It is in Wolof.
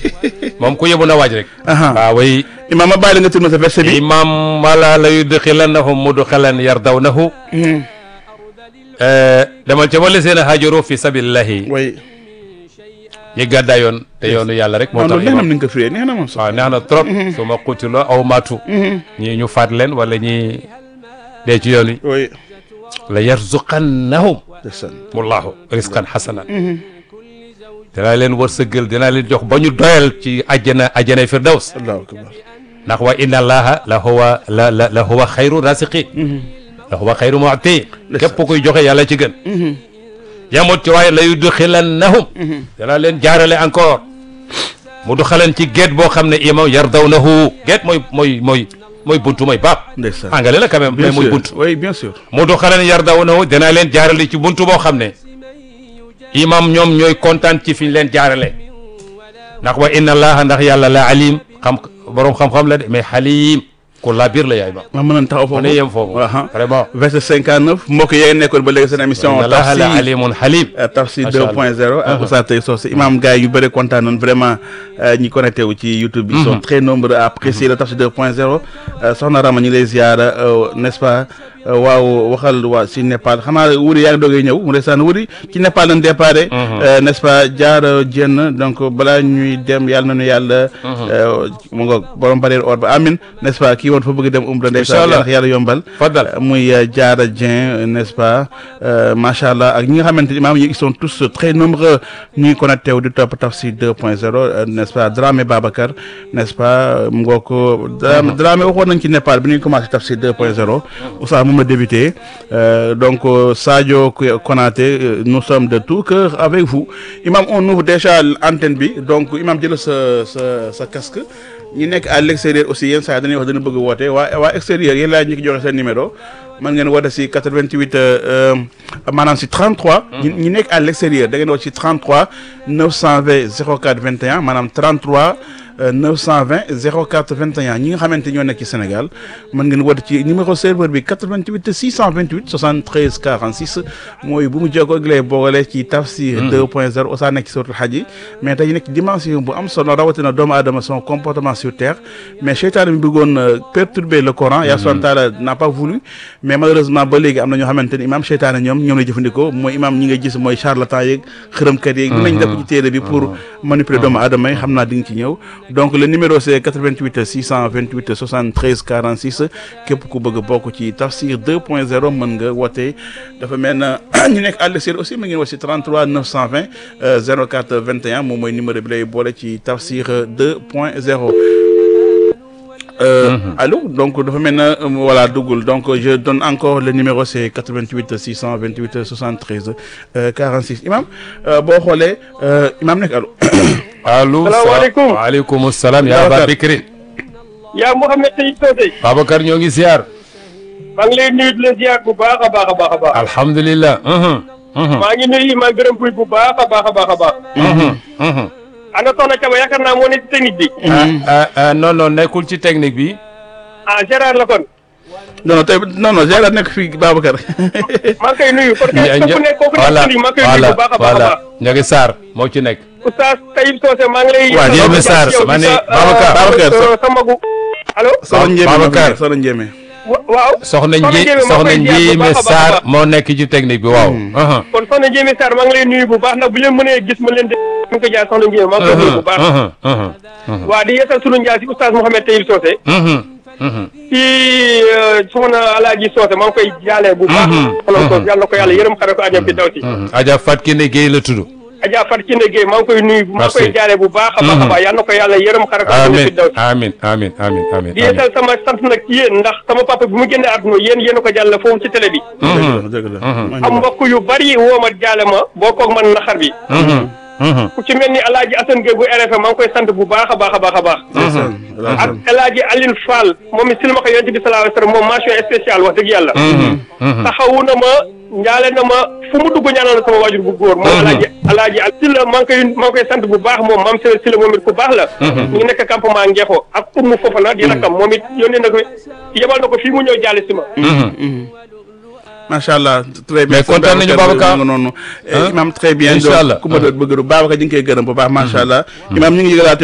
moom ku yebu na waaj rek Aha. waaw way imaam ma bàyyi la nga tourné sa verset bi imam wala la yudxilannahum mudxalan yardawnahu demal ca wala seen a hajaru fi sabilillahi way ñi gàddaayoon te yoonu yàlla rek moo non tax loolu neex na imam ni nga ko firee neex na moom sax waaw neex na trop su ma qutiloo aw maatu ñii ñu faat leen wala ñi dee ci yoon wi way la yarzuqannahum ndeysaan wallahu risqan hasanan dinaa leen wërsëgal dinaa leen jox ba ñu doyal ci àjjana àjjanay firdaws allahu akbar ndax wa inna allaha la huwa la la la huwa xayru rasiqin la huwa xayru mu'ti képp kuy joxe yàlla ci gën yamut ci waaye la yudxilannahum dinaa leen jaarale encore mu duxaleen ci géet boo xam ne imam yardawnahu géet mooy mooy mooy mooy buntu mooy baab ndeysaan angale la quand même bien mais mooy sûr buntu oui bien sûr mu duxaleen yardawnahu dinaa leen jaarale ci buntu boo xam ne imam ñoom ñooy kontaan ci fi ñu leen jaarale ndax wa inna allaha ndax yàlla la alim xam borom xam-xam la de mais xalim ku laa biir la yaay ma ma mën a taxaw foofu ne yem foofu Aha. vraiment verset 59 mbokk yee nekkoon ba léegi seen émission inna allaha la Tafsir alimun xalim Euh, Tafsir Macha 2.0 ak Oustaz Tay Socé imam gars yi yu bëri kontaan nañ vraiment euh, ñi connecté wu ci YouTube bi ils sont très nombreux à apprécier le Tafsir 2.0 euh, soxna Rama ñu ngi lay ziara euh, n'est-ce pas euh, waaw waxal waa si Népal xanaa wuri yaa ngi doogee ñëw mu ndeysaan wuri ci Népal lañ déparé euh, n'est-ce pas jaara jenn donc balaa ñuy dem yàlla nañu yàlla euh, mu nga borom barrière or ba amin n'est-ce pas kii woon fa bëgg dem umra ndeysaan Inch'Allah. yàlla yàlla yombal Fadal. muy euh, Diarra Dieng n'est-ce pas euh, macha allah ak ñi nga xamante ni maam yi ils sont tous très nombreux ñuy connecté wu di topp Tafsir 2.0 euh, n'est-ce pas Dramé Babacar n'est-ce pas mu ngoo ko Dramé Dramé waxoon nañ ci Népal bi ñuy commencé Tafsir 2.0 Oustaz moom la débuté euh, donc euh, Sadio Kouya- Konaté euh, nous sommes de tout cœur avec vous imam on ouvre déjà l'antenne bi donc imam jël sa sa sa casque ñi nekk à l'extérieur aussi yenn saa yi dañuy wax dañu bëgg woote waa waa extérieur yéen laa ñu ki joxe seen numéro mën ngeen woote si 88 euh, maanaam si 33. ñi ñi nekk à l'extérieur da ngeen woote si 33 920 04 21 maanaam 33 euh, 920 04 21 ñi nga xamante ñoo nekk ci Sénégal mën ngeen woote ci numéro serveur bi 88 628 73 46 mooy bu mu jokkoo ak lay boole ci Tafsir 2.0 Oustaz nekk ci suratul Hajj yi mais tey nekk dimension bu am solo rawatina doomu aadama son comportement sur terre mais seytaane bi bëggoon euh, perturber le Coran yaa subhanahu wa taala n'a pas voulu mais malheureusement ba léegi am na ñoo xamante ni imam seytaane ñoom ñoom lay jëfandikoo mooy imam ñi nga gis mooy charlatan yeeg xërëmkat yeeg lu nañ def ci téere bi pour manipuler doomu aadama yi xam naa di nga ci ñëw donc le numéro c'est 88 628 73 46 képp ku bëgg a bokk ci Tafsir 2.0 mën nga woote dafa mel na ñu nekk à l'extérieur aussi ma ngeen woote si 33 920 euh, 04 21 moom mooy numéro bi lay boole ci Tafsir 2.0 Euh, allô donc dafa mel na euh, voilà duggul donc je donne encore le numéro c'est 88 628 73 euh, 46 imam euh, boo xoolee euh, imam nekk allo allo Salaamaaleykum. waaleykum salaam yaa Babacar. Aba Bikri yaa Mouhamed Tay Socé Babacar ñoo ngi ziar maa ngi lay nuyu di la ziar bu baax a baax a baax a baax alhamdulilah mhm, mhm, maa ngi nuyu Imaam Birame Pouy bu baax a baax a baax a baax mhm, mhm. ana soxna Caba yaakaar naa moo ne ci technique bi ah ah, ah, non non nekkul ci technique bi ah Gérard la kon non non tey non non Gérard nekk fii Babacar maa ngi koy nuyu parce que Nja- ku nekk kooku nekk voilà ci technique maa ngi koy nuyu voilà bu baax a baax a voilà baax Ndiaga Sarr moo ci nekk Oustaz Taïb Socé maa ngi lay Waa, Ndiémé Sarr, yow di ma ne sa, Babacar. euh, Babacar, euh, sa magu allo soxna Ndiémé Babacar. soxna Ndiémé wa- waaw soxna Soxna nji Ndiémé maa soxna koy ziar bu Ndiémé baax a baax a Sarr baax. moo nekk ci technique bi waaw mhm, kon soxna Ndiémé Sarr maa ngi lay nuyu bu baax ndax bu leen mënee gis ma leen de ñu ko jaar soxna Ndiémé maa ngi koy nuyu bu baax mhm, mhm, mhm, waa di yeesal sunu njaal si Oustaz Mouhamed Taïb Socé mhm, mhm. ci soxna Alaaji Socé maa ngi koy jaalee bu baax soxna Socé yàlla na ko yàlla yërëm xare ko àjjana fi daw si Mhm. Adja Fat Kine Guèye la tudd Adja Fat Kine Gueye maa ngi koy nuyu maa ngi koy Merci. jaalee bu baax a baax a baax yàlla na ko yàlla yërëm xare ko àjjana fi amin daw si amin amin amin amin di yeesal sama sant nag ci yéen ndax sama papa bi mu génne àdduna yéen yéen a ko jàll foofu ci télé bi dëgg la dëgg la am mbokk yu bari woo ma jaale ma boo koog man naxar bi Mhm, mhm. ku ci mel ni Alaaji Assane Gueye bu RFM maa ngi koy sant bu baax a baax a baax a baax ak El Hadji Aline Fall moom it silmaxa yonent bi sallallahu alayhi wa sallam moom mention spéciale wax dëgg yàlla Mhm, mhm. taxawu na ma njaale na ma fu mu dugg ñaanal na sama waajur bu góor moom alaaji alaaji al sila maa ngi koy maa ngi koy sant bu baax moom maam sila sila moom it ku baax la ñu ngi nekk campement Ngeexo ak ummu foofa la di rakam moom it yónnee na ko yebal na ko fii mu ñëw jaale si ma macha allah très bien Mais kontaan nañu Babacar. nga noonu Hein? imam très bien Inch'Allah. donc ku ma doon bëgg Babacar ñu ngi koy gërëm bu baax macha allah imam ñu ngi yëgalaate